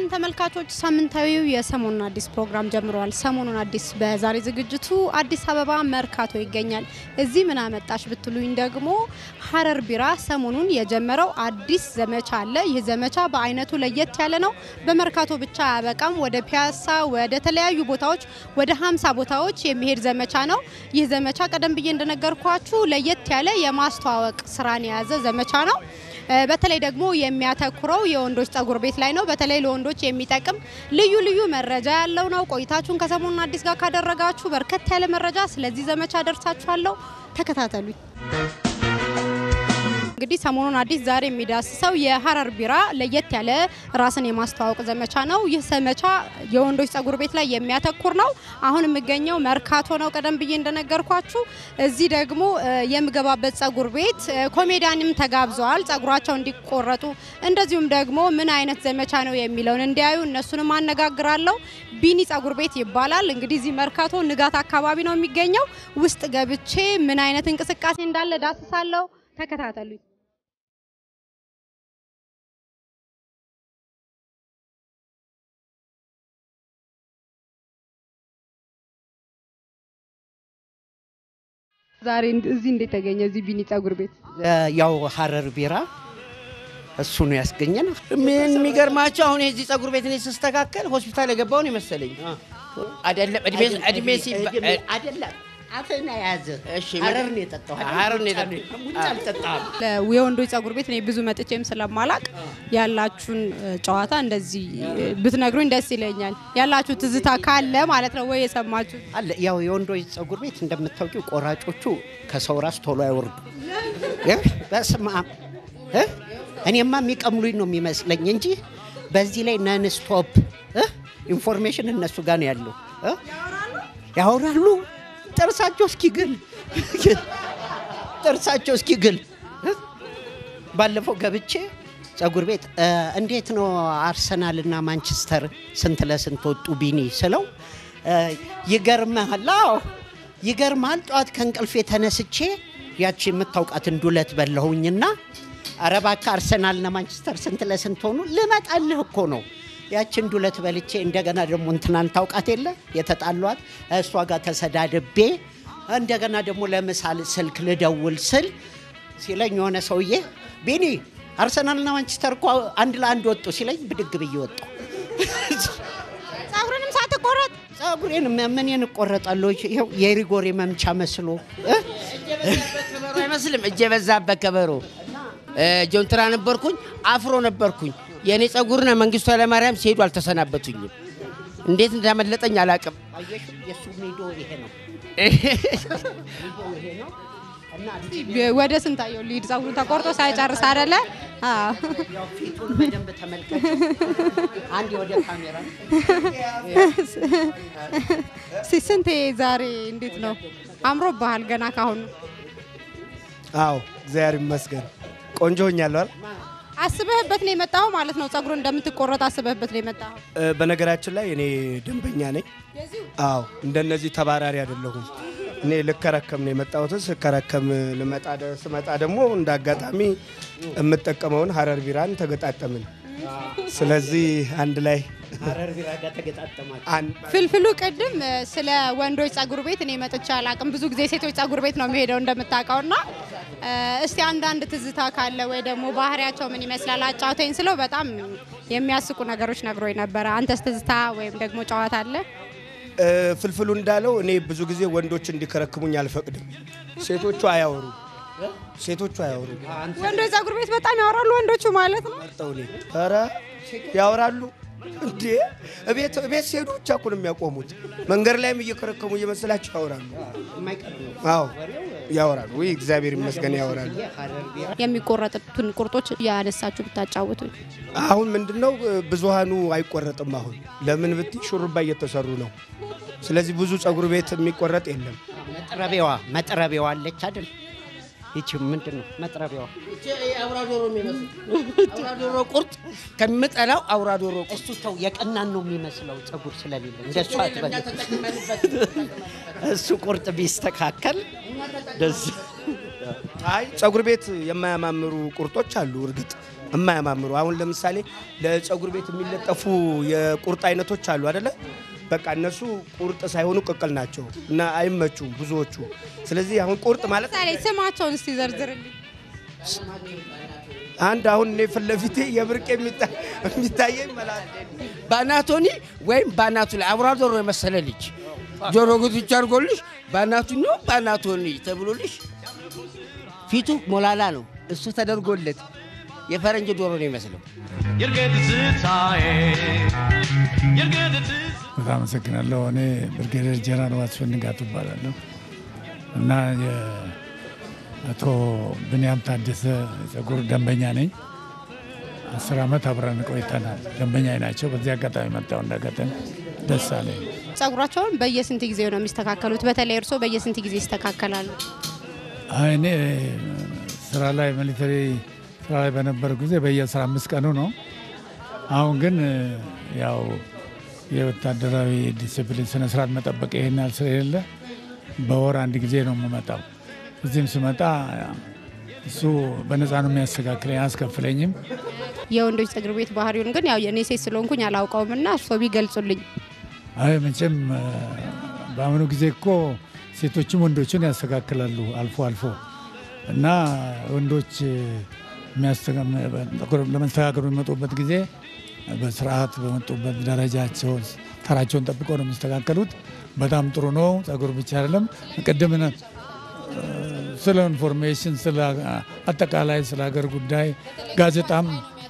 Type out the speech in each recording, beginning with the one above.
ይስጥልን ተመልካቾች፣ ሳምንታዊው የሰሞኑን አዲስ ፕሮግራም ጀምረዋል። ሰሞኑን አዲስ በዛሬ ዝግጅቱ አዲስ አበባ መርካቶ ይገኛል። እዚህ ምን አመጣሽ ብትሉኝ ደግሞ ሀረር ቢራ ሰሞኑን የጀመረው አዲስ ዘመቻ አለ። ይህ ዘመቻ በአይነቱ ለየት ያለ ነው። በመርካቶ ብቻ አያበቃም። ወደ ፒያሳ፣ ወደ ተለያዩ ቦታዎች ወደ ሀምሳ ቦታዎች የሚሄድ ዘመቻ ነው። ይህ ዘመቻ ቀደም ብዬ እንደነገርኳችሁ ለየት ያለ የማስተዋወቅ ስራን የያዘ ዘመቻ ነው። በተለይ ደግሞ የሚያተኩረው የወንዶች ጸጉር ቤት ላይ ነው። በተለይ ለወንዶች የሚጠቅም ልዩ ልዩ መረጃ ያለው ነው። ቆይታችሁን ከሰሞኑን አዲስ ጋር ካደረጋችሁ በርከት ያለ መረጃ ስለዚህ ዘመቻ ደርሳችኋለሁ። ተከታተሉኝ። እንግዲህ ሰሞኑን አዲስ ዛሬ የሚዳስሰው የሀረር ቢራ ለየት ያለ ራስን የማስተዋወቅ ዘመቻ ነው። ይህ ዘመቻ የወንዶች ጸጉር ቤት ላይ የሚያተኩር ነው። አሁን የሚገኘው መርካቶ ነው። ቀደም ብዬ እንደነገርኳችሁ እዚህ ደግሞ የምገባበት ጸጉር ቤት ኮሜዲያንም ተጋብዘዋል፣ ጸጉራቸው እንዲቆረጡ እንደዚሁም ደግሞ ምን አይነት ዘመቻ ነው የሚለውን እንዲያዩ እነሱንም አነጋግራለሁ። ቢኒ ጸጉር ቤት ይባላል። እንግዲህ እዚህ መርካቶ ንጋት አካባቢ ነው የሚገኘው። ውስጥ ገብቼ ምን አይነት እንቅስቃሴ እንዳለ ዳስሳለሁ። ተከታተሉኝ። ዛሬ እዚህ እንዴት ተገኘ? እዚህ ቢኒ ጸጉር ቤት ያው ሀረር ቢራ እሱ ነው ያስገኘን። ምን የሚገርማቸው አሁን የዚህ ጸጉር ቤት እኔ ስስተካከል ሆስፒታል የገባውን የመሰለኝ አይደለም። እድሜ እድሜ ሲባ- አይደለም አፍህን የያዘ እሺ፣ ሀረር ነው የጠጣው። ሀረር ነው የጠጣው። ሙጫ አልጠጣህም። የወንዶች ጸጉር ቤት እኔ ብዙ መጥቼም ስለማላቅ ያላችሁን ጨዋታ እንደዚህ ብትነግሩኝ ደስ ይለኛል። ያላችሁ ትዝታ ካለ ማለት ነው ወይ የሰማችሁ አለ ያው የወንዶች ጸጉር ቤት እንደምታውቂው ቆራጮቹ ከሰው ራስ ቶሎ አይወርዱ። በስመ አብ እ? እኔማ የሚቀምሉኝ ነው የሚመስለኝ እንጂ በዚህ ላይ ነን ስቶፕ ኢንፎርሜሽን እነሱ ጋር ነው ያለው እ? ያወራሉ ጥርሳቸው እስኪግል ጥርሳቸው እስኪግል እ? ባለፈው ገብቼ ጸጉር ቤት እ፣ እንዴት ነው አርሰናል እና ማንቸስተር ስንት ለስንት ወጡ ቢኒ ስለው እ፣ ይገርምሃል አዎ ይገርምሃል ጠዋት ከእንቅልፌ ተነስቼ ያቺ የምታውቃትን ዱለት በላሁኝና ኧረ እባክህ አርሰናልና ማንቸስተር ስንት ለስንት ሆኑ ልመጣልህ እኮ ነው ያችን ዱለት በልቼ እንደገና ደግሞ እንትናን ታውቃት የለ የተጣሏት እሷ ጋር ተሰዳድቤ እንደገና ደግሞ ለምሳሌ ስልክ ልደውል ስል ሲለኝ የሆነ ሰውዬ ቢኒ አርሰናልና ማንቸስተር እኮ አንድ ለአንድ ወጡ ሲለኝ ብድግ ብዬ ወጣሁ። ጸጉርንም ሳትቆረጥ ጸጉሬን ምንን እቆረጣለሁ? ይኸው የሪጎሬ መምቻ መስሎ እ? ከበሮ አይመስልም። እጅ የበዛበት ከበሮ እ፣ ጆንትራ ነበርኩኝ፣ አፍሮ ነበርኩኝ። የእኔ ጸጉርና መንግስቱ ኃይለማርያም ሲሄዱ አልተሰናበቱኝም። እንዴት እንዳመለጠኝ አላውቅም። አየሽ፣ የእሱ ሜዶ ይሄ ነው። ወደ ስንታየው ሊድ ጸጉሩ ተቆርጦ ሳይጨርስ አይደለ? አዎ። ያው ፊቱን በደንብ ተመልከች። አንድ ወደ ካሜራ እስኪ ስንቴ ዛሬ እንዴት ነው አምሮብሃል? ገና ካሁኑ አዎ እግዚአብሔር ይመስገን ቆንጆ ሆኛለሁ አይደል? አስበህበት ነው የመጣኸው ማለት ነው? ጸጉሩን እንደምትቆረጥ አስበህበት ነው የመጣኸው? እ፣ በነገራችን ላይ እኔ ደንበኛ ነኝ። አዎ እንደነዚህ ተባራሪ አይደለሁም። እኔ ልከረከም ነው የመጣሁት። ስከረከም ልመጣ ደ- ስመጣ ደግሞ እንደ አጋጣሚ የምጠቀመውን ሀረር ቢራን ተገጣጠምን። ስለዚህ አንድ ላይ ሀረር ቢራ ጋር ተገጣጠማችሁ። አንድ ፍልፍሉ ቅድም እ፣ ስለ ወንዶች ጸጉር ቤት እኔ መጥቼ አላቅም። ብዙ ጊዜ ሴቶች ጸጉር ቤት ነው የሚሄደው እንደምታውቀው እና እ፣ እስቲ አንዳንድ ትዝታ ካለ ወይ ደግሞ ባህሪያቸው ምን ይመስላል አጫውተኝ ስለው በጣም የሚያስቁ ነገሮች ነግሮኝ ነበረ። አንተስ ትዝታ ወይም ደግሞ ጨዋታ አለ? እ፣ ፍልፍሉ እንዳለው እኔ ብዙ ጊዜ ወንዶች እንዲከረክሙኝ አልፈቅድም። ሴቶቹ አያወሩ ሴቶቹ አያወሩ ወንዶች ጸጉር ቤት በጣም ያወራሉ ወንዶቹ ማለት ነው። መርጠው እኔ ኧረ ያወራሉ እንዴ! እቤት እቤት ሲሄዱ ብቻ እኮ ነው የሚያቆሙት። መንገድ ላይም እየከረከሙ እየመሰላቸው ያወራሉ። የማይቀር ነው። አዎ ያወራሉ። ወይ እግዚአብሔር ይመስገን ያወራሉ። ሀረር ቢራ የሚቆረጡትን ቁርጦች ያነሳችሁ ብታጫውቱኝ። አሁን ምንድነው ብዙሃኑ አይቆረጥም። አሁን ለምን ብትይ ሹሩባ እየተሰሩ ነው። ስለዚህ ብዙ ጸጉር ቤት የሚቆረጥ የለም። መጥረቢያዋ መጥረቢያዋ አለች አይደል? ይቺ ምንድን ነው መጥረቢያዋ? አውራ ዶሮ የሚመስል አውራ ዶሮ ቁርጥ ከምጠላው አውራ ዶሮ ቁርጥ እሱ ተው የቀናን ነው የሚመስለው ጸጉር ስለሌለ እንደሱ አትበል። እሱ ቁርጥ ቢስተካከል ደስ አይ ጸጉር ቤት የማያማምሩ ቁርጦች አሉ። እርግጥ የማያማምሩ አሁን ለምሳሌ ለፀጉር ቤት የሚለጠፉ የቁርጥ አይነቶች አሉ አደለ? በቃ እነሱ ቁርጥ ሳይሆኑ ቅቅል ናቸው እና አይመቹም ብዙዎቹ። ስለዚህ አሁን ቁርጥ ማለት ምሳሌ ስማቸውን እስቲ ዘርዝርልኝ። አንድ አሁን እኔ ፊት ለፊቴ የብርቅ የሚታ- የሚታየኝ መላ- በአናቶኒ ወይም በአናቱ ላይ አብራ ዶሮ የመሰለ ልጅ ጆሮ ጉትቻ አድርጎልሽ በአናቱ ነው በአናቶኒ ተብሎልሽ ፊቱ ሞላላ ነው። እሱ ተደርጎለት የፈረንጅ ዶሮ ነው ይመስለው። በጣም አመሰግናለሁ። እኔ ብርጌደር ጀነራል ዋስፍን ንጋቱ እባላለሁ እና የአቶ ብንያም ታደሰ የፀጉር ደንበኛ ነኝ። አስር ዓመት አብረን ቆይተናል። ደንበኛ ናቸው። በዚህ አጋጣሚ መጣሁ። እንዳጋጣሚ ደስ አለኝ። ጸጉራቸውን በየስንት ጊዜ ነው የሚስተካከሉት? በተለይ እርስዎ በየስንት ጊዜ ይስተካከላሉ? አይ እኔ ስራ ላይ ሚሊተሪ ስራ ላይ በነበረ ጊዜ በየአስራ አምስት ቀኑ ነው። አሁን ግን ያው የወታደራዊ ዲሲፕሊን ስነስርዓት መጠበቅ ይሄን ያህል ስለሌለ በወር አንድ ጊዜ ነው የምመጣው። እዚህም ስመጣ እሱ በነፃ ነው የሚያስተካክለኝ፣ አያስከፍለኝም። የወንዶች ጸጉር ቤት ባህሪውን ግን ያው የእኔ ሴት ስለሆንኩኝ አላውቀውም እና እርስዎ ቢገልጹልኝ። አይ መቼም እ፣ በአሁኑ ጊዜ እኮ ሴቶችም ወንዶችን ያስተካክላሉ አልፎ አልፎ እና ወንዶች እ፣ የሚያስተጋ- ጠጉር ለመስተካከል በሚመጡበት ጊዜ በስርዓት በመጡበት ደረጃቸው ተራቸውን ጠብቀው ነው የሚስተካከሉት። በጣም ጥሩ ነው። ጸጉር ብቻ አይደለም ቅድም ነ- ስለ ኢንፎርሜሽን ስለ አጠቃላይ ስለ ሀገር ጉዳይ ጋዜጣም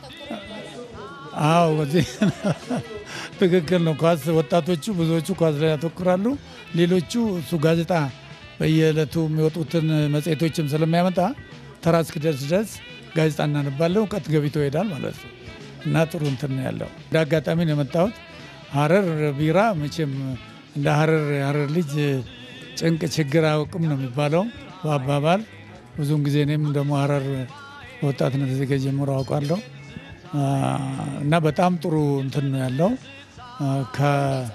አዎ በዚህ ትክክል ነው። ኳስ ወጣቶቹ ብዙዎቹ ኳስ ላይ ያተኩራሉ። ሌሎቹ እሱ ጋዜጣ በየዕለቱ የሚወጡትን መጽሔቶችም ስለሚያመጣ ተራ እስኪደርስ ድረስ ጋዜጣ እናነባለን። እውቀት ገቢቶ ይሄዳል ማለት ነው እና ጥሩ እንትን ነው ያለው። እንደ አጋጣሚ ነው የመጣሁት። ሀረር ቢራ መቼም እንደ ሀረር የሀረር ልጅ ጭንቅ ችግር አያውቅም ነው የሚባለው በአባባል ብዙውን ጊዜ እኔም ደግሞ ሀረር ወጣትነት ዜጋ ጀምሮ አውቃለሁ አ፣ እና በጣም ጥሩ እንትን ነው ያለው አ፣ ከ-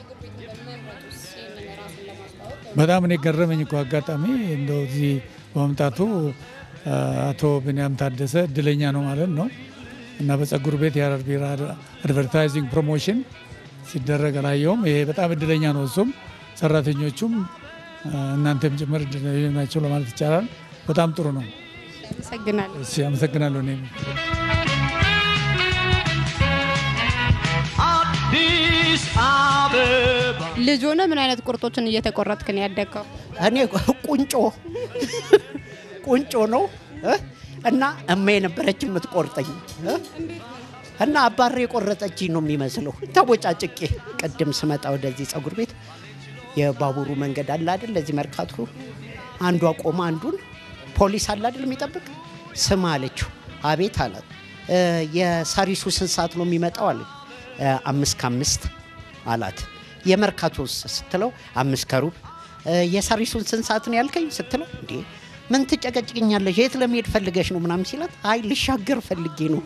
በጣም እኔ ገረመኝ እኮ አጋጣሚ እንደው እዚህ በመምጣቱ አ፣ አቶ ብንያም ታደሰ እድለኛ ነው ማለት ነው እና በጸጉር ቤት የሀረር ቢራ አድቨርታይዚንግ ፕሮሞሽን ሲደረግ አላየውም። ይሄ በጣም እድለኛ ነው። እሱም ሰራተኞቹም አ፣ እናንተም ጭምር እድለኛ ናቸው ለማለት ይቻላል። በጣም ጥሩ ነው። አመሰግናለሁ። እሺ፣ አመሰግናለሁ እኔም አዲስ አበባ ልጅ ሆነ ምን አይነት ቁርጦችን እየተቆረጥክ ነው ያደግከው? እኔ ቁንጮ ቁንጮ ነው እ? እና እማ የነበረች የምትቆርጠኝ እ? እና አባሬ የቆረጠችኝ ነው የሚመስለው ተቦጫጭቄ። ቅድም ስመጣ ወደዚህ ጸጉር ቤት የባቡሩ መንገድ አለ አይደል? ለዚህ መርካቶ አንዷ ቆማ አንዱን ፖሊስ አለ አይደል የሚጠብቅ ስም አለችው። አቤት አላት። "እ፣ የሳሪሱ ስንት ሰዓት ነው የሚመጣው አለ። "እ፣ አምስት ከአምስት አላት። የመርካቶ ስትለው አምስት ከሩብ "እ፣ የሳሪሱን ስንት ሰዓት ነው ያልከኝ ስትለው እንዴ ምን ትጨቀጭቅኛለሽ? የት ለመሄድ ፈልገሽ ነው ምናምን ሲላት አይ ልሻገር ፈልጌ ነው።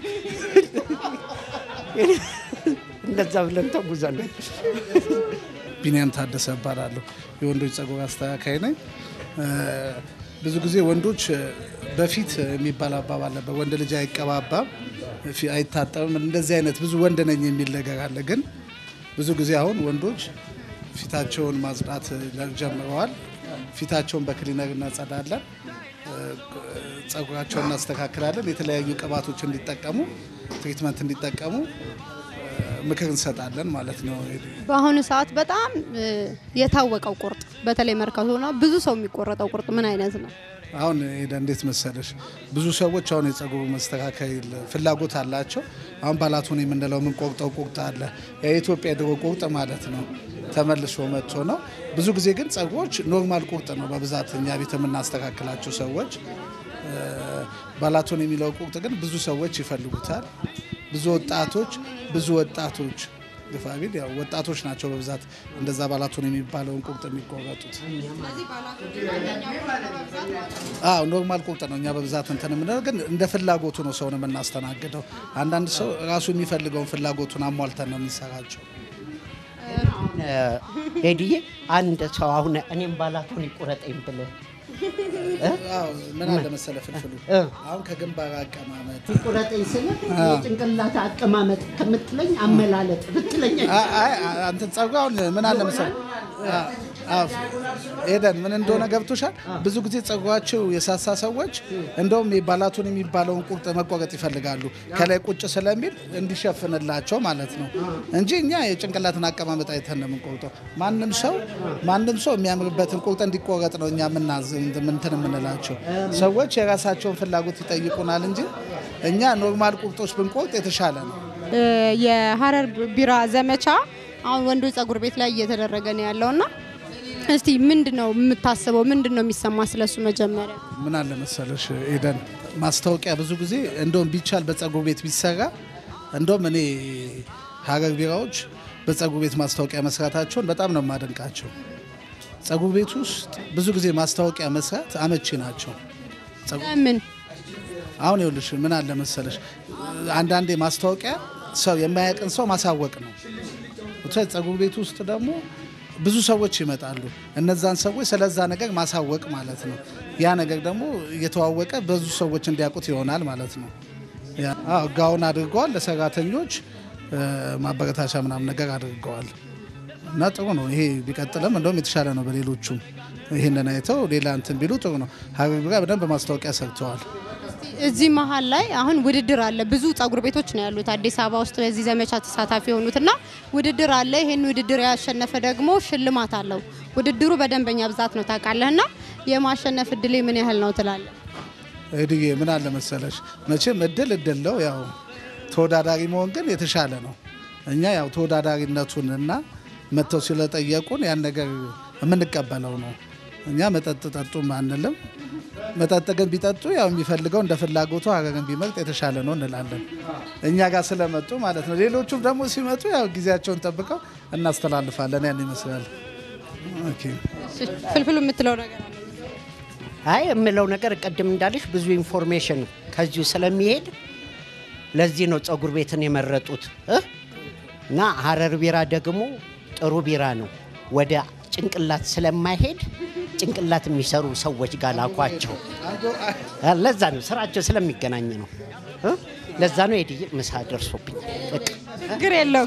እንደዛ ብለን ተጉዛለን። ቢኒያም ታደሰ እባላለሁ። የወንዶች ጸጉር አስተካካይ ነኝ። እ፣ ብዙ ጊዜ ወንዶች እ፣ በፊት የሚባል አባባል ነበር፣ ወንድ ልጅ አይቀባባም፣ ፊ- አይታጠብም። እንደዚህ አይነት ብዙ ወንድ ነኝ የሚል ነገር አለ። ግን ብዙ ጊዜ አሁን ወንዶች ፊታቸውን ማጽዳት ጀምረዋል። ፊታቸውን በክሊነር እናጸዳለን፣ እ፣ ጸጉራቸውን እናስተካክላለን። የተለያዩ ቅባቶች እንዲጠቀሙ፣ ትሪትመንት እንዲጠቀሙ እ፣ ምክር እንሰጣለን ማለት ነው። በአሁኑ ሰዓት በጣም እ፣ የታወቀው ቁርጥ በተለይ መርካቶ ሆና ብዙ ሰው የሚቆረጠው ቁርጥ ምን አይነት ነው? አሁን ሄደ እንዴት መሰለሽ፣ ብዙ ሰዎች አሁን የጸጉሩ መስተካከል ፍላጎት አላቸው። አሁን ባላቶን የምንለው የምንቆርጠው ቁርጥ አለ። የኢትዮጵያ የድሮ ቁርጥ ማለት ነው፣ ተመልሶ መጥቶ ነው። ብዙ ጊዜ ግን ጸጉሮች ኖርማል ቁርጥ ነው በብዛት እኛ ቤት የምናስተካክላቸው ሰዎች። እ፣ ባላቶን የሚለው ቁርጥ ግን ብዙ ሰዎች ይፈልጉታል። ብዙ ወጣቶች ብዙ ወጣቶች ግፋ ቢል ያው ወጣቶች ናቸው በብዛት እንደዛ ባላቶን የሚባለውን ቁርጥ የሚቆረጡት። አዎ ኖርማል ቁርጥ ነው። እኛ በብዛት እንትን የምንለው ግን እንደ ፍላጎቱ ነው ሰውን የምናስተናግደው። አንዳንድ ሰው ራሱ የሚፈልገውን ፍላጎቱን አሟልተን ነው የሚሰራቸው። ሄድዬ አንድ ሰው አሁን እኔም ባላቶን ይቁረጠኝ ብለህ አዎ፣ ምን አለ መሰለ ፍልፍሉ እ። አሁን ከግንባር አቀማመጥ ቁረጠኝ ስለ የጭንቅላት አቀማመጥ ከምትለኝ አመላለጥ ብትለኝ አ- አይ አ- አንተ ጸጉር አሁን ምን አለ መሰለህ አ- አዎ፣ ኤደን ምን እንደሆነ ገብቶሻል። ብዙ ጊዜ ጸጉራቸው የሳሳ ሰዎች እንደውም የባላቱን የሚባለውን ቁርጥ መቆረጥ ይፈልጋሉ ከላይ ቁጭ ስለሚል እንዲሸፍንላቸው ማለት ነው እንጂ እኛ የጭንቅላትን አቀማመጥ አይተን ነው የምንቆርጠው። ማንም ሰው ማንም ሰው የሚያምርበትን ቁርጥ እንዲቆረጥ ነው እኛ የምናዝ እንትን የምንላቸው። ሰዎች የራሳቸውን ፍላጎት ይጠይቁናል እንጂ እኛ ኖርማል ቁርጦች ብንቆርጥ የተሻለ ነው። እ፣ የሀረር ቢራ ዘመቻ አሁን ወንዶች ጸጉር ቤት ላይ እየተደረገ ነው ያለውና እስቲ ምንድን ነው የምታስበው? ምንድን ነው የሚሰማ ስለሱ? መጀመሪያ ምን አለ መሰለሽ ኤደን፣ ማስታወቂያ ብዙ ጊዜ እንደውም ቢቻል በጸጉር ቤት ቢሰራ እንደውም እኔ ሀረር ቢራዎች በጸጉር ቤት ማስታወቂያ መስራታቸውን በጣም ነው የማደንቃቸው። ጸጉር ቤት ውስጥ ብዙ ጊዜ ማስታወቂያ መስራት አመቺ ናቸው። ጸጉር- ለምን አሁን ይኸውልሽ ምን አለ መሰለሽ አንዳንዴ ማስታወቂያ ሰው የማያውቅን ሰው ማሳወቅ ነው። ብቻ ጸጉር ቤት ውስጥ ደግሞ ብዙ ሰዎች ይመጣሉ። እነዛን ሰዎች ስለዛ ነገር ማሳወቅ ማለት ነው። ያ ነገር ደግሞ እየተዋወቀ ብዙ ሰዎች እንዲያውቁት ይሆናል ማለት ነው። ያ- አዎ፣ ጋውን አድርገዋል ለሰራተኞች እ፣ ማበረታቻ ምናምን ነገር አድርገዋል እና ጥሩ ነው። ይሄ ቢቀጥልም እንደውም የተሻለ ነው። በሌሎቹም ይህንን አይተው ሌላ እንትን ቢሉ ጥሩ ነው። ሀረር ቢራ በደንብ ማስታወቂያ ሰርተዋል። እዚህ መሀል ላይ አሁን ውድድር አለ። ብዙ ጸጉር ቤቶች ነው ያሉት አዲስ አበባ ውስጥ በዚህ ዘመቻ ተሳታፊ የሆኑት እና ውድድር አለ። ይሄን ውድድር ያሸነፈ ደግሞ ሽልማት አለው። ውድድሩ በደንበኛ ብዛት ነው ታውቃለህ። እና የማሸነፍ እድሌ ምን ያህል ነው ትላለህ? እድጌ ምን አለ መሰለሽ፣ መቼም እድል እድል ነው። ያው ተወዳዳሪ መሆን ግን የተሻለ ነው። እኛ ያው ተወዳዳሪነቱን እና መጥተው ስለጠየቁን ያን ነገር የምንቀበለው ነው። እኛ መጠጥ ጠጡም አንልም። መጠጥ ግን ቢጠጡ ያው የሚፈልገው እንደ ፍላጎቱ ሀረርን ቢመርጥ የተሻለ ነው እንላለን። እኛ ጋር ስለመጡ ማለት ነው። ሌሎቹም ደግሞ ሲመጡ ያው ጊዜያቸውን ጠብቀው እናስተላልፋለን። ያን ይመስላል። ኦኬ። እሺ፣ ፍልፍሉ የምትለው ነገር አለ? አይ የምለው ነገር ቅድም እንዳለሽ ብዙ ኢንፎርሜሽን ከዚሁ ስለሚሄድ ለዚህ ነው ጸጉር ቤትን የመረጡት እ? እና ሀረር ቢራ ደግሞ ጥሩ ቢራ ነው። ወደ ጭንቅላት ስለማይሄድ ጭንቅላት የሚሰሩ ሰዎች ጋር ላኳቸው። ለዛ ነው ስራቸው ስለሚገናኝ ነው እ? ለዛ ነው ሄድዬ ምሳ ደርሶብኝ በቃ ችግር የለውም።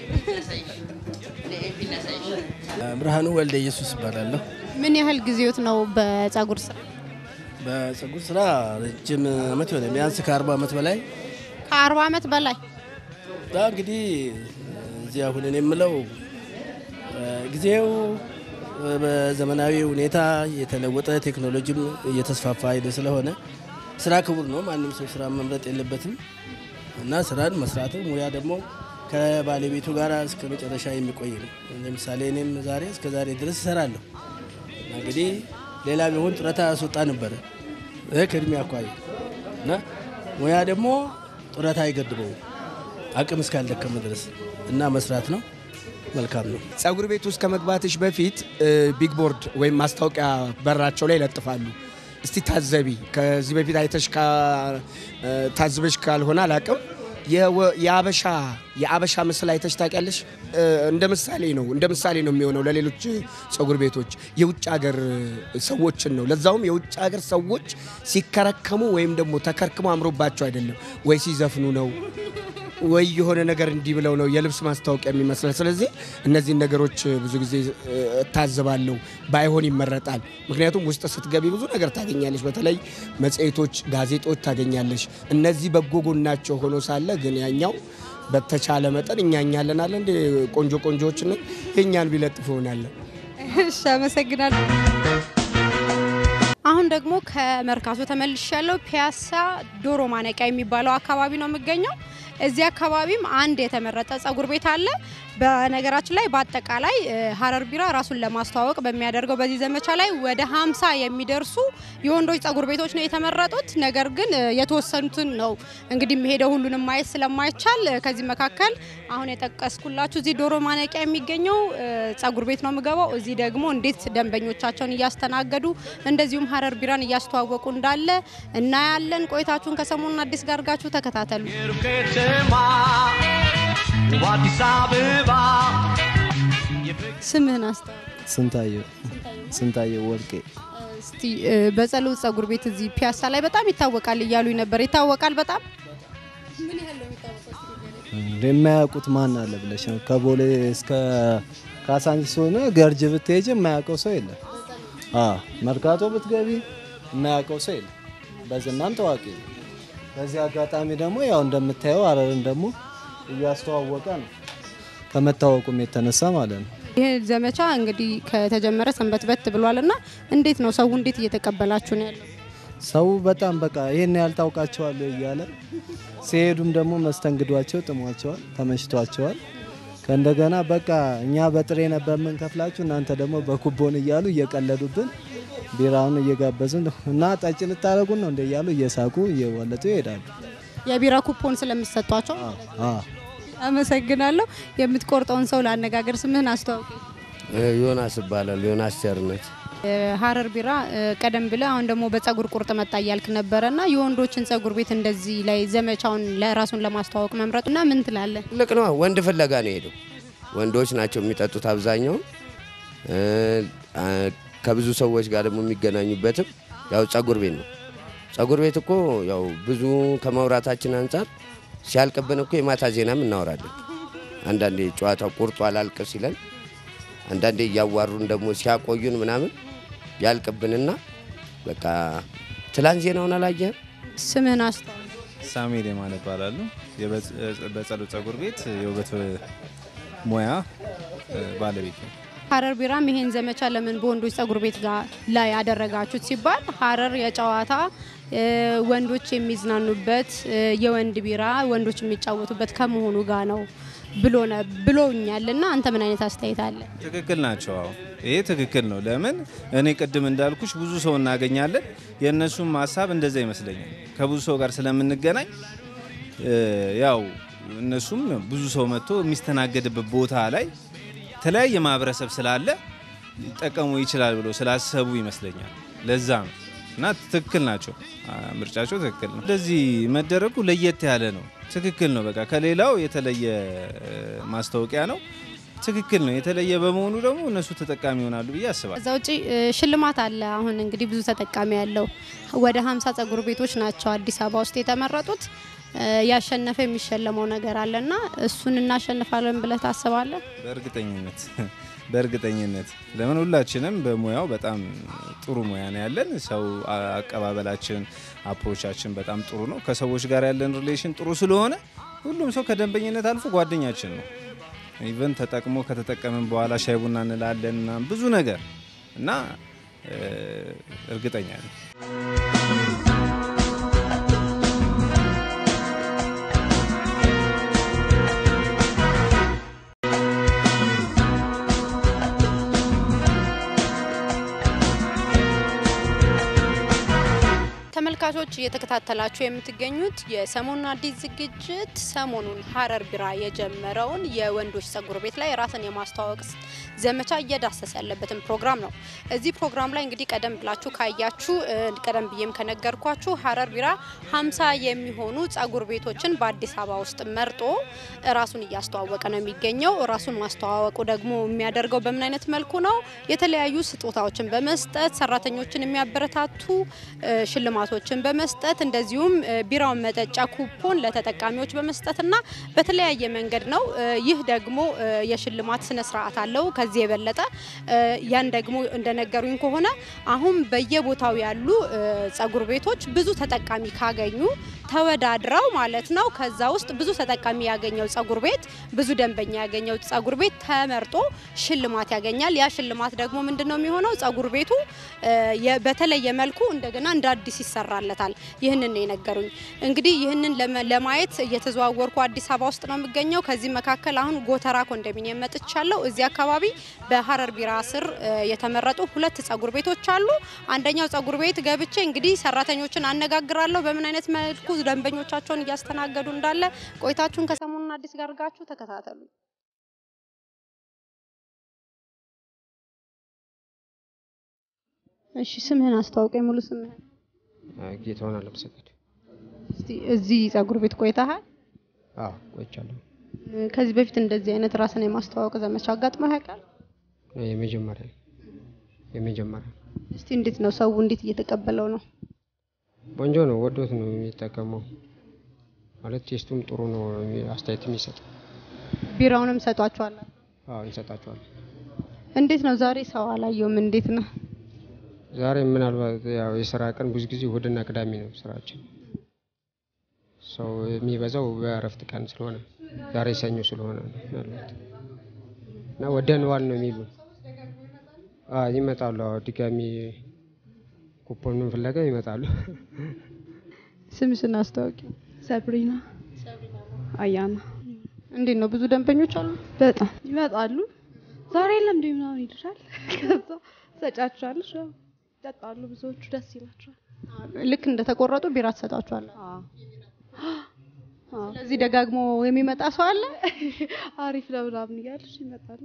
ብርሃኑ ወልደ ኢየሱስ ይባላለሁ። ምን ያህል ጊዜዎት ነው በጸጉር ስራ? በጸጉር ስራ ረጅም አመት ይሆነ ቢያንስ ከአርባ ዓመት በላይ ከአርባ ዓመት በላይ ዳ እንግዲህ እዚህ አሁን እኔ የምለው እ፣ ጊዜው እ፣ በዘመናዊ ሁኔታ የተለወጠ ቴክኖሎጂም እየተስፋፋ ሄደ ስለሆነ ስራ ክቡር ነው። ማንም ሰው ስራ መምረጥ የለበትም እና ስራን መስራት ሙያ ደግሞ ከባለቤቱ ጋር እስከ መጨረሻ የሚቆይ ነው። ለምሳሌ እኔም ዛሬ እስከ ዛሬ ድረስ እሰራለሁ። እና እንግዲህ ሌላ ቢሆን ጡረታ ያስወጣ ነበረ እ፣ ከእድሜ አኳያ እና ሙያ ደግሞ ጡረታ አይገድበውም አቅም እስካልደከመ ድረስ እና መስራት ነው። መልካም ነው። ጸጉር ቤት ውስጥ ከመግባትሽ በፊት እ፣ ቢግ ቦርድ ወይም ማስታወቂያ በራቸው ላይ ይለጥፋሉ። እስቲ ታዘቢ። ከዚህ በፊት አይተሽ ካ- እ፣ ታዝበሽ ካልሆነ አላቅም። የወ- የአበሻ የአበሻ ምስል አይተሽ ታውቂያለሽ? እ፣ እንደ ምሳሌ ነው እንደ ምሳሌ ነው የሚሆነው ለሌሎች ጸጉር ቤቶች የውጭ ሀገር ሰዎችን ነው። ለዛውም የውጭ ሀገር ሰዎች ሲከረከሙ ወይም ደግሞ ተከርክሞ አምሮባቸው አይደለም ወይ ሲዘፍኑ ነው ወይ የሆነ ነገር እንዲህ ብለው ነው የልብስ ማስታወቂያ የሚመስላል። ስለዚህ እነዚህን ነገሮች ብዙ ጊዜ እ፣ እታዘባለሁ። ባይሆን ይመረጣል። ምክንያቱም ውስጥ ስትገቢ ብዙ ነገር ታገኛለሽ። በተለይ መጽሔቶች፣ ጋዜጦች ታገኛለሽ። እነዚህ በጎ ጎናቸው ሆኖ ሳለ ግን ያኛው በተቻለ መጠን እኛ እኛለን አለ እንደ ቆንጆ ቆንጆዎችን የእኛን ቢለጥፍ ይሆናለን። እሺ፣ አመሰግናለሁ። አሁን ደግሞ ከመርካቶ ተመልሽ ያለው ፒያሳ ዶሮ ማነቂያ የሚባለው አካባቢ ነው የሚገኘው። እዚህ አካባቢም አንድ የተመረጠ ጸጉር ቤት አለ። በነገራችን ላይ በአጠቃላይ እ፣ ሀረር ቢራ ራሱን ለማስተዋወቅ በሚያደርገው በዚህ ዘመቻ ላይ ወደ ሀምሳ የሚደርሱ የወንዶች ጸጉር ቤቶች ነው የተመረጡት። ነገር ግን እ፣ የተወሰኑትን ነው እንግዲህ የሚሄደው ሁሉንም ማየት ስለማይቻል እ፣ ከዚህ መካከል አሁን የጠቀስኩላችሁ እዚህ ዶሮ ማነቂያ የሚገኘው እ፣ ጸጉር ቤት ነው የምገባው። እዚህ ደግሞ እንዴት ደንበኞቻቸውን እያስተናገዱ እንደዚሁም ሀረር ቢራን እያስተዋወቁ እንዳለ እናያለን። ቆይታችሁን ከሰሞኑን አዲስ ጋር አድርጋችሁ ተከታተሉ። የሩቅ ከተማ ውብ አዲስ አበባ ስምህን አስታውቅ። ስንታየው ስንታየው ወርቄ እስቲ እ፣ በጸሎት ጸጉር ቤት እዚህ ፒያሳ ላይ በጣም ይታወቃል እያሉኝ ነበር። ይታወቃል በጣም ምን ያህል ነው የሚታወቀው? እስቲ ንገረኝ። የማያውቁት ማን አለ ብለሽ ነው? ከቦሌ እስከ ካሳንቺስ ሆነ ገርጅ ብትሄጅ የማያውቀው ሰው የለም። አዎ መርካቶ ብትገቢ የማያውቀው ሰው የለም። በዝናም ታዋቂ ነው። በዚህ አጋጣሚ ደግሞ ያው እንደምታየው ሀረርን ደግሞ እያስተዋወቀ ነው ከመታወቁም የተነሳ ማለት ነው። ይህ ዘመቻ እንግዲህ ከተጀመረ ሰንበትበት ብሏል እና እንዴት ነው ሰው እንዴት እየተቀበላችሁ ነው ያለው? ሰው በጣም በቃ ይህን ያህል ታውቃቸዋለሁ እያለ ሲሄዱም ደግሞ መስተንግዷቸው ጥሟቸዋል፣ ተመችቷቸዋል። ከእንደገና በቃ እኛ በጥሬ ነበር የምንከፍላችሁ እናንተ ደግሞ በኩቦን እያሉ እየቀለዱብን ቢራውን እየጋበዝን እና ጠጭ ልታደረጉን ነው እንደ እያሉ እየሳቁ እየወለጡ ይሄዳሉ። የቢራ ኩፖን ስለምትሰጧቸው አዎ። አመሰግናለሁ። የምትቆርጠውን ሰው ለአነጋገር ስምህን አስተዋውቂ። ዮናስ እባላለሁ። ዮናስ ቸርነት ሀረር ቢራ እ፣ ቀደም ብለህ አሁን ደግሞ በጸጉር ቁርጥ መጣ እያልክ ነበረ እና የወንዶችን ጸጉር ቤት እንደዚህ ላይ ዘመቻውን ለራሱን ለማስተዋወቅ መምረጡ እና ምን ትላለህ? ትልቅ ነው። ወንድ ፍለጋ ነው የሄደው። ወንዶች ናቸው የሚጠጡት አብዛኛውን። እ፣ አ፣ ከብዙ ሰዎች ጋር ደግሞ የሚገናኙበትም ያው ጸጉር ቤት ነው። ጸጉር ቤት እኮ ያው ብዙ ከማውራታችን አንጻር ሲያልቅብን እኮ የማታ ዜናም እናወራለን። አንዳንዴ ጨዋታው ቁርጡ አላልቅ ሲለን፣ አንዳንዴ እያዋሩን ደግሞ ሲያቆዩን ምናምን ያልቅብንና በቃ ትላንት ዜናውን አላየህም? ስምህን አስተዋውቅ። ሳሙኤል የማነ እባላለሁ። የበ- በጸሎት ጸጉር ቤት የውበት ሙያ እ፣ ባለቤት ነው። ሀረር ቢራም ይሄን ዘመቻ ለምን በወንዶች ጸጉር ቤት ጋር ላይ ያደረጋችሁት ሲባል ሀረር የጨዋታ እ፣ ወንዶች የሚዝናኑበት እ፣ የወንድ ቢራ ወንዶች የሚጫወቱበት ከመሆኑ ጋር ነው ብሎ ነ- ብሎኛል እና አንተ ምን አይነት አስተያየት አለ? ትክክል ናቸው። አዎ ይሄ ትክክል ነው። ለምን እኔ ቅድም እንዳልኩሽ ብዙ ሰው እናገኛለን። የእነሱም ሀሳብ እንደዛ ይመስለኛል። ከብዙ ሰው ጋር ስለምንገናኝ እ፣ ያው እነሱም ብዙ ሰው መጥቶ የሚስተናገድበት ቦታ ላይ የተለያየ ማህበረሰብ ስላለ ሊጠቀሙ ይችላል ብሎ ስላሰቡ ይመስለኛል። ለዛ ነው እና ትክክል ናቸው። አ፣ ምርጫቸው ትክክል ነው። እንደዚህ መደረጉ ለየት ያለ ነው። ትክክል ነው። በቃ ከሌላው የተለየ እ፣ ማስታወቂያ ነው። ትክክል ነው። የተለየ በመሆኑ ደግሞ እነሱ ተጠቃሚ ይሆናሉ ብዬ አስባለሁ። ከዛ ውጪ እ፣ ሽልማት አለ። አሁን እንግዲህ ብዙ ተጠቃሚ ያለው ወደ ሀምሳ ጸጉር ቤቶች ናቸው አዲስ አበባ ውስጥ የተመረጡት። እ፣ ያሸነፈ የሚሸለመው ነገር አለና እሱን እናሸንፋለን ብለህ ታስባለህ? በእርግጠኝነት በእርግጠኝነት ለምን ሁላችንም በሙያው በጣም ጥሩ ሙያ ነው ያለን። ሰው አ- አቀባበላችን፣ አፕሮቻችን በጣም ጥሩ ነው። ከሰዎች ጋር ያለን ሪሌሽን ጥሩ ስለሆነ ሁሉም ሰው ከደንበኝነት አልፎ ጓደኛችን ነው። ኢቨን ተጠቅሞ ከተጠቀምን በኋላ ሻይ ቡና እንላለን ምናምን ብዙ ነገር እና እ፣ እርግጠኛ ነኝ። ተመልካቾች እየተከታተላችሁ የምትገኙት የሰሞኑን አዲስ ዝግጅት ሰሞኑን ሀረር ቢራ የጀመረውን የወንዶች ጸጉር ቤት ላይ ራስን የማስተዋወቅ ዘመቻ እየዳሰሰ ያለበትን ፕሮግራም ነው። እዚህ ፕሮግራም ላይ እንግዲህ ቀደም ብላችሁ ካያችሁ እ፣ ቀደም ብዬም ከነገርኳችሁ ሀረር ቢራ ሀምሳ የሚሆኑ ጸጉር ቤቶችን በአዲስ አበባ ውስጥ መርጦ ራሱን እያስተዋወቀ ነው የሚገኘው። ራሱን ማስተዋወቁ ደግሞ የሚያደርገው በምን አይነት መልኩ ነው? የተለያዩ ስጦታዎችን በመስጠት ሰራተኞችን የሚያበረታቱ እ፣ ሽልማቶችን በመስጠት እንደዚሁም እ፣ ቢራውን መጠጫ ኩፖን ለተጠቃሚዎች በመስጠትና በተለያየ መንገድ ነው። እ፣ ይህ ደግሞ እ፣ የሽልማት ስነ ስርዓት አለው። ከዚህ የበለጠ እ፣ ያን ደግሞ እንደነገሩኝ ከሆነ አሁን በየቦታው ያሉ እ፣ ጸጉር ቤቶች ብዙ ተጠቃሚ ካገኙ ተወዳድረው ማለት ነው ከዛ ውስጥ ብዙ ተጠቃሚ ያገኘው ጸጉር ቤት ብዙ ደንበኛ ያገኘው ጸጉር ቤት ተመርጦ ሽልማት ያገኛል። ያ ሽልማት ደግሞ ምንድን ነው የሚሆነው? ጸጉር ቤቱ እ፣ የ- በተለየ መልኩ እንደገና እንደ አዲስ ይሰራለታል። ይህንን ነው የነገሩኝ። እንግዲህ ይህንን ለመ- ለማየት እየተዘዋወርኩ አዲስ አበባ ውስጥ ነው የሚገኘው። ከዚህ መካከል አሁን ጎተራ ኮንዶሚኒየም መጥቻለሁ። እዚህ አካባቢ በሀረር ቢራ ስር እ፣ የተመረጡ ሁለት ጸጉር ቤቶች አሉ። አንደኛው ጸጉር ቤት ገብቼ እንግዲህ ሰራተኞችን አነጋግራለሁ በምን አይነት መልኩ ደንበኞቻቸውን እያስተናገዱ እንዳለ። ቆይታችሁን ከሰሞኑን አዲስ ጋር አድርጋችሁ ተከታተሉ። እሺ ስምህን አስተዋውቀኝ፣ ሙሉ ስምህን። ጌታውን አለምሰገድ እስቲ እዚህ ጸጉር ቤት ቆይተሃል? አዎ ቆይቻለሁ። እ፣ ከዚህ በፊት እንደዚህ አይነት ራስን የማስተዋወቅ ዘመቻ አጋጥሞ ያውቃል? የመጀመሪያ የመጀመሪያ እስቲ እንዴት ነው ሰው እንዴት እየተቀበለው ነው? ቆንጆ ነው፣ ወዶት ነው የሚጠቀመው። ማለት ቴስቱም ጥሩ ነው፣ አስተያየት የሚሰጥ ቢራውንም ሰጧቸዋል። አዎ እንሰጣቸዋለን። እንዴት ነው ዛሬ ሰው አላየውም? እንዴት ነው ዛሬ ምናልባት ያው የስራ ቀን ብዙ ጊዜ እሁድና ቅዳሜ ነው ስራችን። ሰው የሚበዛው በእረፍት ቀን ስለሆነ ዛሬ ሰኞ ስለሆነ ነው ምናልባት እና ወደንዋል ነው የሚሉ አዎ ይመጣሉ። አዎ ድጋሚ ኩፖኑን ፍለጋ ይመጣሉ። ስምሽን አስታውቂ። ሰብሪና አያና እንዴት ነው ብዙ ደንበኞች አሉ? በጣም ይመጣሉ። ዛሬ የለም እንደ ምናምን ይልሻል። ከዛ ሰጫቸዋለሽ፣ ያው ይጠጣሉ። ብዙዎቹ ደስ ይላቸዋል። ልክ እንደተቆረጡ ቢራ ትሰጣቸዋለ። ስለዚህ ደጋግሞ የሚመጣ ሰው አለ። አሪፍ ነው ምናምን እያለሽ ይመጣሉ።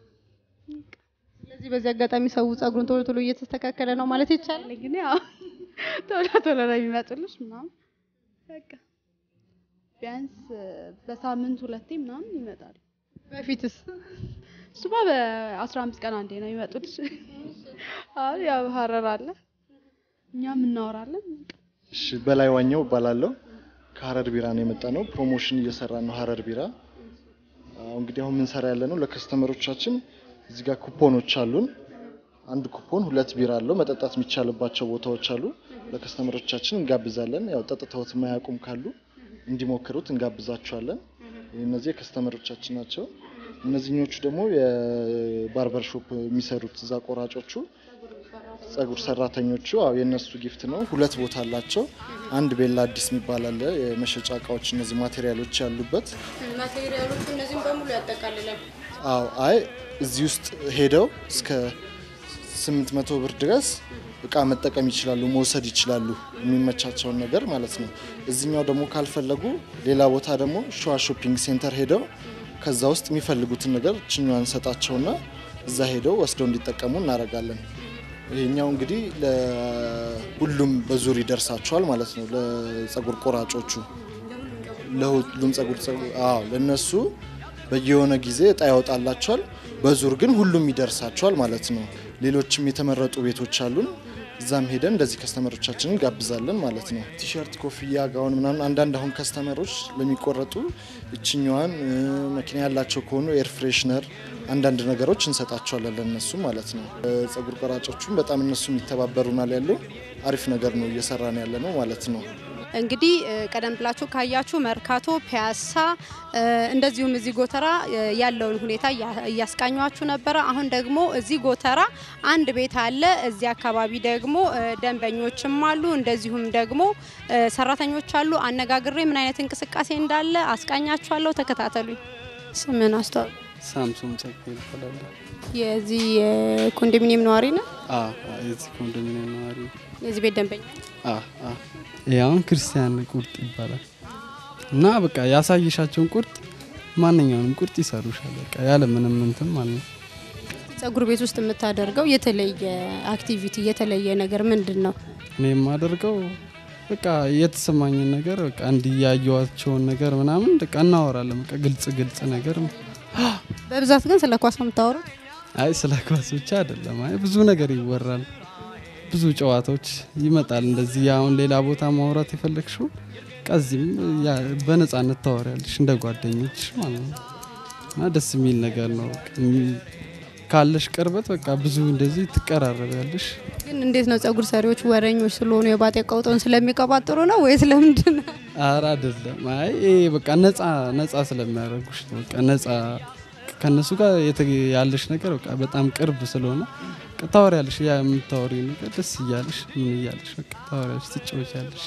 ስለዚህ በዚህ አጋጣሚ ሰው ጸጉሩን ቶሎ ቶሎ እየተስተካከለ ነው ማለት ይቻላል። ግን ያው ቶሎ ቶሎ ነው የሚመጡልሽ ምናምን በቃ ቢያንስ በሳምንት ሁለቴ ምናምን ይመጣሉ። በፊትስ እሱማ በአስራ አምስት ቀን አንዴ ነው የሚመጡልሽ። አሁን ያው ሀረር አለ እኛም እናወራለን። እሺ በላይ ዋኘው እባላለሁ። ከሀረር ቢራ ነው የመጣ ነው። ፕሮሞሽን እየሰራ ነው ሀረር ቢራ። አዎ እንግዲህ አሁን የምንሰራ ያለ ነው ለከስተመሮቻችን እዚህ ጋር ኩፖኖች አሉን። አንድ ኩፖን ሁለት ቢራ አለው። መጠጣት የሚቻልባቸው ቦታዎች አሉ። ለከስተመሮቻችን እንጋብዛለን። ያው ጠጥተውት የማያውቁም ካሉ እንዲሞክሩት እንጋብዛቸዋለን። እነዚህ የከስተመሮቻችን ናቸው። እነዚህኞቹ ደግሞ የባርበር ሾፕ የሚሰሩት እዛ ቆራጮቹ ጸጉር ሰራተኞቹ አዎ የእነሱ ጊፍት ነው። ሁለት ቦታ አላቸው። አንድ ቤላ አዲስ የሚባል አለ የመሸጫ እቃዎች እነዚህ ማቴሪያሎች ያሉበት። ማቴሪያሎቹ እነዚህም በሙሉ ያጠቃልላል። አዎ አይ እዚህ ውስጥ ሄደው እስከ 800 ብር ድረስ እቃ መጠቀም ይችላሉ፣ መውሰድ ይችላሉ፣ የሚመቻቸውን ነገር ማለት ነው። እዚኛው ደግሞ ካልፈለጉ ሌላ ቦታ ደግሞ ሸዋ ሾፒንግ ሴንተር ሄደው ከዛ ውስጥ የሚፈልጉትን ነገር ችኛዋን ሰጣቸውና እዛ ሄደው ወስደው እንዲጠቀሙ እናደርጋለን። ይሄኛው እንግዲህ ለሁሉም በዙር ይደርሳቸዋል ማለት ነው። ለጸጉር ቆራጮቹ ለሁሉም ጸጉር አዎ ለነሱ በየሆነ ጊዜ እጣ ያወጣላቸዋል። በዙር ግን ሁሉም ይደርሳቸዋል ማለት ነው። ሌሎችም የተመረጡ ቤቶች አሉን። እዛም ሄደን እንደዚህ ከስተመሮቻችንን ጋብዛለን ማለት ነው። ቲሸርት፣ ኮፍያ፣ ጋውን ምናምን አንዳንድ አሁን ከስተመሮች ለሚቆረጡ እችኛዋን መኪና ያላቸው ከሆኑ ኤር ፍሬሽነር አንዳንድ ነገሮች እንሰጣቸዋለን ለነሱ ማለት ነው። ጸጉር ቆራጮቹም በጣም እነሱም ይተባበሩናል። ያለው አሪፍ ነገር ነው እየሰራን ያለ ነው ማለት ነው። እንግዲህ ቀደም ብላችሁ ካያችሁ መርካቶ፣ ፒያሳ እንደዚሁም እዚህ ጎተራ ያለውን ሁኔታ እያስቃኟችሁ ነበረ። አሁን ደግሞ እዚህ ጎተራ አንድ ቤት አለ። እዚህ አካባቢ ደግሞ ደንበኞችም አሉ፣ እንደዚሁም ደግሞ ሰራተኞች አሉ። አነጋግሬ ምን አይነት እንቅስቃሴ እንዳለ አስቃኛችኋለሁ። ተከታተሉኝ። ስምን አስተዋል ሳምሶን ጸጋ ይባላል። የዚህ የኮንዶሚኒየም ነዋሪ ነው። የዚህ ኮንዶሚኒየም ነዋሪ የዚህ ቤት ደንበኛ አሁን ክርስቲያን ቁርጥ ይባላል እና በቃ ያሳየሻቸውን ቁርጥ ማንኛውንም ቁርጥ ይሰሩሻል። በቃ ያለ ምንም እንትን ማለት ነው። ጸጉር ቤት ውስጥ የምታደርገው የተለየ አክቲቪቲ የተለየ ነገር ምንድን ነው? እኔ የማደርገው በቃ የተሰማኝን ነገር በቃ እንዲያየዋቸውን ነገር ምናምን በቃ እናወራለን። በቃ ግልጽ ግልጽ ነገር በብዛት ግን ስለ ኳስ ነው የምታወሩት? አይ ስለ ኳስ ብቻ አይደለም። አይ ብዙ ነገር ይወራል። ብዙ ጨዋታዎች ይመጣል። እንደዚህ አሁን ሌላ ቦታ ማውራት የፈለግሽው ቀዚህም በነጻነት ታወሪያለሽ እንደ ጓደኞች ማለት ነው እና ደስ የሚል ነገር ነው። ካለሽ ቅርበት በቃ ብዙ እንደዚህ ትቀራረቢያለሽ። ግን እንዴት ነው ጸጉር ሰሪዎች ወረኞች ስለሆኑ የባጤ ቀውጠውን ስለሚቀባጥሩ ነው ወይስ ለምንድን ነው? ኧረ አይደለም። አይ ይሄ በቃ ነጻ ነጻ ስለሚያደርጉሽ ነው። በቃ ነጻ ከነሱ ጋር ያለሽ ነገር በቃ በጣም ቅርብ ስለሆነ ታወሪያለሽ። ያ የምታወሪው ነገር ደስ እያለሽ ምን እያለሽ በቃ ታወሪያለሽ፣ ትጫወቻለሽ።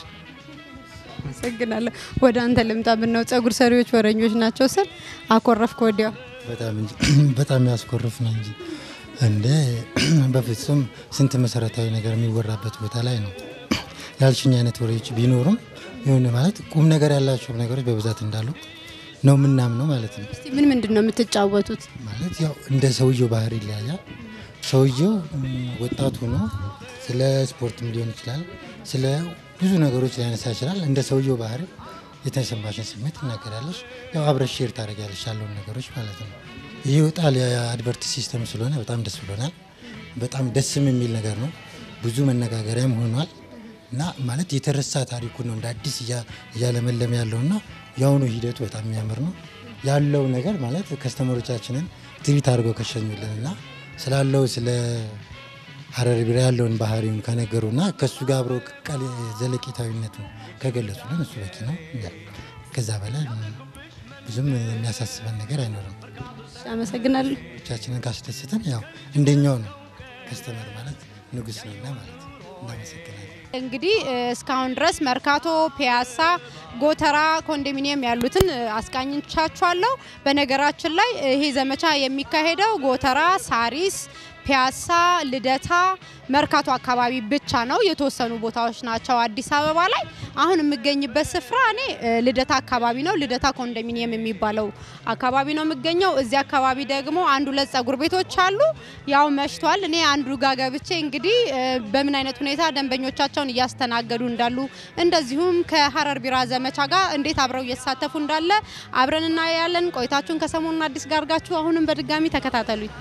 አመሰግናለሁ። ወደ አንተ ልምጣ። ምነው ጸጉር ሰሪዎች ወረኞች ናቸው ስል አኮረፍክ ወዲያው። በጣም እንጂ በጣም ያስኮርፍ ነው እንጂ እንደ በፍጹም ስንት መሰረታዊ ነገር የሚወራበት ቦታ ላይ ነው ያልሽኝ አይነት ወሬዎች ቢኖሩም የሆነ ማለት ቁም ነገር ያላቸው ነገሮች በብዛት እንዳሉ ነው ምናምነው ማለት ነው። እስቲ ምን ምንድን ነው የምትጫወቱት? ማለት ያው እንደ ሰውየው ባህሪ ይለያያል። ሰውየው ወጣት ሆኖ ስለ ስፖርትም ሊሆን ይችላል፣ ስለ ብዙ ነገሮች ሊያነሳ ይችላል። እንደ ሰውየው ባህሪ የተሰማሽን ስሜት ትናገራለሽ። ያው አብረሽ ሼር ታደርጊያለሽ ያለውን ነገሮች ማለት ነው። ይህ ይወጣል የአድቨርት ሲስተም ስለሆነ በጣም ደስ ብሎናል። በጣም ደስም የሚል ነገር ነው። ብዙ መነጋገሪያም ሆኗል እና ማለት የተረሳ ታሪኩ ነው እንደ አዲስ እያ- እያለመለመ ያለውና የአሁኑ ሂደቱ በጣም የሚያምር ነው ያለው ነገር ማለት ከስተመሮቻችንን ትሪት አድርገው ከሸኙልን እና ስላለው ስለ ሀረር ቢራ ያለውን ባህሪውን ከነገሩና ከእሱ ጋር አብረው ቃል ዘለቄታዊነቱ ከገለጹልን እሱ በቂ ነው። ያ ከዛ በላይ ብዙም የሚያሳስበን ነገር አይኖርም። አመሰግናለሁ። ብቻችንን ካስደስተን ያው እንደኛው ነው። ከስተመር ማለት ንጉስ ነውና ማለት ነው። እናመሰግናለን። እንግዲህ እ፣ እስካሁን ድረስ መርካቶ፣ ፒያሳ፣ ጎተራ ኮንዶሚኒየም ያሉትን እ፣ አስቃኝቻችኋለሁ። በነገራችን ላይ እ፣ ይሄ ዘመቻ የሚካሄደው ጎተራ፣ ሳሪስ፣ ፒያሳ፣ ልደታ፣ መርካቶ አካባቢ ብቻ ነው። የተወሰኑ ቦታዎች ናቸው አዲስ አበባ ላይ። አሁን የምገኝበት ስፍራ እኔ እ፣ ልደታ አካባቢ ነው። ልደታ ኮንዶሚኒየም የሚባለው አካባቢ ነው የምገኘው። እዚህ አካባቢ ደግሞ አንድ ሁለት ጸጉር ቤቶች አሉ። ያው መሽቷል። እኔ አንዱ ጋ ገብቼ እንግዲህ እ፣ በምን አይነት ሁኔታ ደንበኞቻቸውን እያስተናገዱ እንዳሉ እንደዚሁም ከሀረር ቢራ ዘመቻ ጋር እንዴት አብረው እየተሳተፉ እንዳለ አብረን እናያለን። ቆይታችሁን ከሰሞኑን አዲስ ጋር አድርጋችሁ አሁንም በድጋሚ ተከታተሉኝ።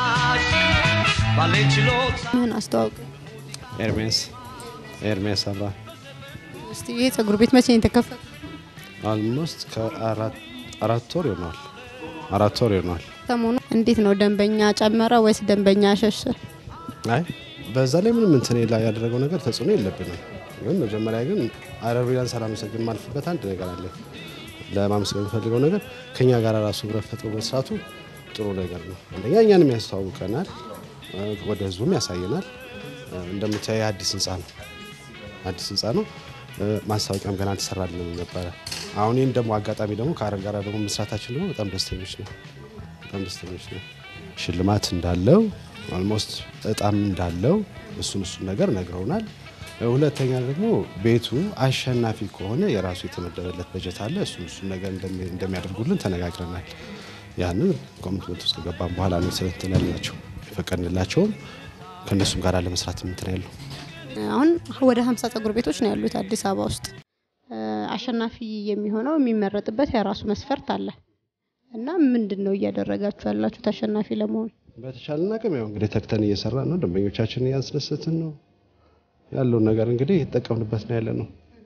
ምን አስተዋውቅ ኤርሜስ ኤርሜስ አብራ እስቲ ይሄ ጸጉር ቤት መቼ ነው የተከፈተ? አልሞስት ከአራት ወር ይሆናል። አራት ወር ይሆናል። ሰሞኑ እንዴት ነው ደንበኛ ጨመረ ወይስ ደንበኛ ሸሸ? አይ በዛ ላይ ምንም እንትን ላይ ያደረገው ነገር ተጽዕኖ የለብንም። ግን መጀመሪያ ግን ሀረር ቢራን ሳላመሰግን ማልፍበት አንድ ነገር አለ። ለማመስገን የምፈልገው ነገር ከኛ ጋር ራሱ ህብረት ፈጥሮ መስራቱ ጥሩ ነገር ነው። አንደኛ እኛንም ያስተዋውቀናል፣ እ፣ ወደ ህዝቡም ያሳየናል። እ፣ እንደምታየው አዲስ ህንፃ ነው አዲስ ህንፃ ነው። እ፣ ማስታወቂያም ገና አልተሰራልንም ነበረ። አሁን ይህን ደግሞ አጋጣሚ ደግሞ ከሀረር ጋር ደግሞ መስራታችን ደግሞ በጣም ደስተኞች ነው። በጣም ደስተኞች ነው። ሽልማት እንዳለው ኦልሞስት እጣም እንዳለው እሱን እሱን ነገር ነግረውናል። ሁለተኛ ደግሞ ቤቱ አሸናፊ ከሆነ የራሱ የተመደበለት በጀት አለ። እሱን እሱን ነገር እንደሚ- እንደሚያደርጉልን ተነጋግረናል። ያንን ኮሚትመንት ውስጥ ከገባን በኋላ ነው ስለንትን ያልናቸው የፈቀድንላቸውም ከእነሱም ጋር ለመስራት ምንትን ያለው አሁን ወደ 50 ጸጉር ቤቶች ነው ያሉት አዲስ አበባ ውስጥ። እ፣ አሸናፊ የሚሆነው የሚመረጥበት የራሱ መስፈርት አለ እና ምንድን ነው እያደረጋችሁ ያላችሁት አሸናፊ ለመሆን? በተቻለን አቅም ያው እንግዲህ ተግተን እየሰራ ነው። ደንበኞቻችንን እያስደሰትን ነው ያለውን ነገር እንግዲህ የተጠቀምንበት ነው ያለ ነው።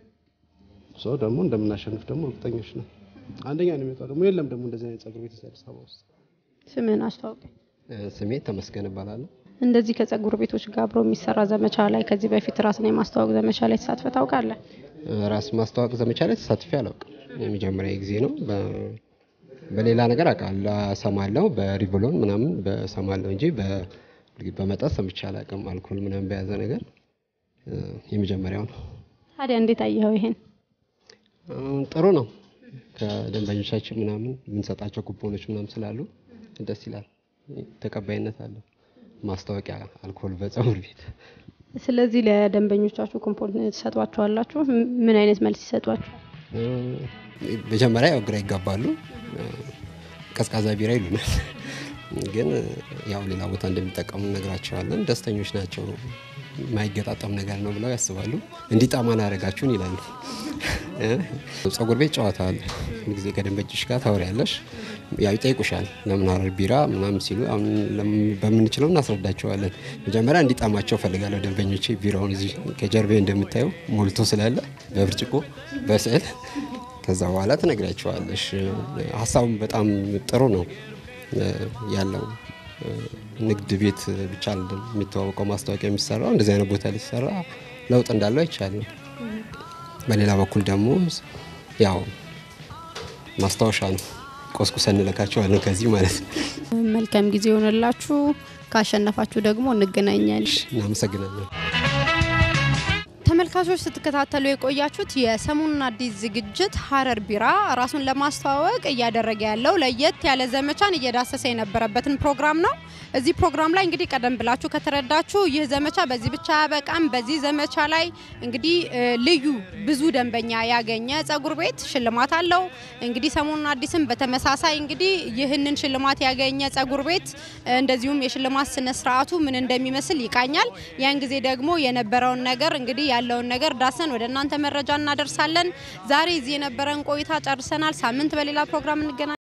ሰው ደግሞ እንደምናሸንፍ ደግሞ እርግጠኞች ነው። አንደኛ ነው የሚወጣው ደግሞ የለም ደግሞ እንደዚህ አይነት ጸጉር ቤት አዲስ አበባ ውስጥ ስምህን አስተዋውቅ። ስሜ ተመስገን እባላለሁ። እንደዚህ ከጸጉር ቤቶች ጋር አብሮ የሚሰራ ዘመቻ ላይ ከዚህ በፊት ራስን የማስተዋወቅ ዘመቻ ላይ ተሳትፈህ ታውቃለህ? ራስ ማስተዋወቅ ዘመቻ ላይ ተሳትፌ አላውቅም። የመጀመሪያ ጊዜ ነው። በ- በሌላ ነገር አውቃለሁ፣ እሰማለሁ። በሪቮሎን ምናምን በሰማለሁ እንጂ በ- በመጠጥ ሰምቼ አላውቅም። አልኮል ምናምን በያዘ ነገር እ፣ የመጀመሪያው ነው። ታዲያ እንዴት አየኸው ይሄን? አሁን ጥሩ ነው። ከደንበኞቻችን ምናምን የምንሰጣቸው ኩፖኖች ምናምን ስላሉ ደስ ይላል። ተቀባይነት አለው። ማስታወቂያ አልኮል በጸጉር ቤት ስለዚህ ለደንበኞቻችሁ ኮምፖንት ትሰጧቸዋላችሁ? ም- ምን አይነት መልስ ይሰጧችሁ? እ፣ መጀመሪያ ያው ግራ ይጋባሉ። እ፣ ቀዝቃዛ ቢራ ይሉናል። ግን ያው ሌላ ቦታ እንደሚጠቀሙ እነግራቸዋለን። ደስተኞች ናቸው። የማይገጣጠም ነገር ነው ብለው ያስባሉ። እንዲጣማን አደረጋችሁን ይላሉ። እ፣ ጸጉር ቤት ጨዋታ አለ። ጊዜ ከደንበኞች ጋር ታወሪያለሽ። ያው ይጠይቁሻል ለምን ሀረር ቢራ ምናምን ሲሉ አሁን ለምን በምንችለው እናስረዳቸዋለን። መጀመሪያ እንዲጣማቸው ፈልጋለሁ ደንበኞቼ ቢራውን እዚህ ከጀርቤ እንደምታየው ሞልቶ ስላለ በብርጭቆ በስዕል ከዛ በኋላ ትነግራቸዋለሽ። ሀሳቡም በጣም ጥሩ ነው እ፣ ያለው እ፣ ንግድ ቤት ብቻ አይደለም የሚተዋወቀው ማስታወቂያ የሚሰራው እንደዚህ አይነት ቦታ ላይ ሲሰራ ለውጥ እንዳለው አይቻልም። በሌላ በኩል ደግሞ ያው ማስታወሻ ነው። ቆስቁሰን እንለካቸዋለን ከዚህ ማለት ነው። መልካም ጊዜ ይሆንላችሁ። ካሸነፋችሁ ደግሞ እንገናኛለን። እናመሰግናለን። ተመልካቾች ስትከታተሉ የቆያችሁት የሰሞኑን አዲስ ዝግጅት ሀረር ቢራ ራሱን ለማስተዋወቅ እያደረገ ያለው ለየት ያለ ዘመቻን እየዳሰሰ የነበረበትን ፕሮግራም ነው። እዚህ ፕሮግራም ላይ እንግዲህ ቀደም ብላችሁ ከተረዳችሁ ይህ ዘመቻ በዚህ ብቻ አያበቃም። በዚህ ዘመቻ ላይ እንግዲህ እ፣ ልዩ ብዙ ደንበኛ ያገኘ ጸጉር ቤት ሽልማት አለው። እንግዲህ ሰሞኑን አዲስም በተመሳሳይ እንግዲህ ይህንን ሽልማት ያገኘ ጸጉር ቤት እ፣ እንደዚሁም የሽልማት ስነ ስርዓቱ ምን እንደሚመስል ይቃኛል። ያን ጊዜ ደግሞ የነበረውን ነገር እንግዲህ ያለውን ነገር ዳሰን ወደ እናንተ መረጃ እናደርሳለን። ዛሬ እዚህ የነበረን ቆይታ ጨርሰናል። ሳምንት በሌላ ፕሮግራም እንገናኝ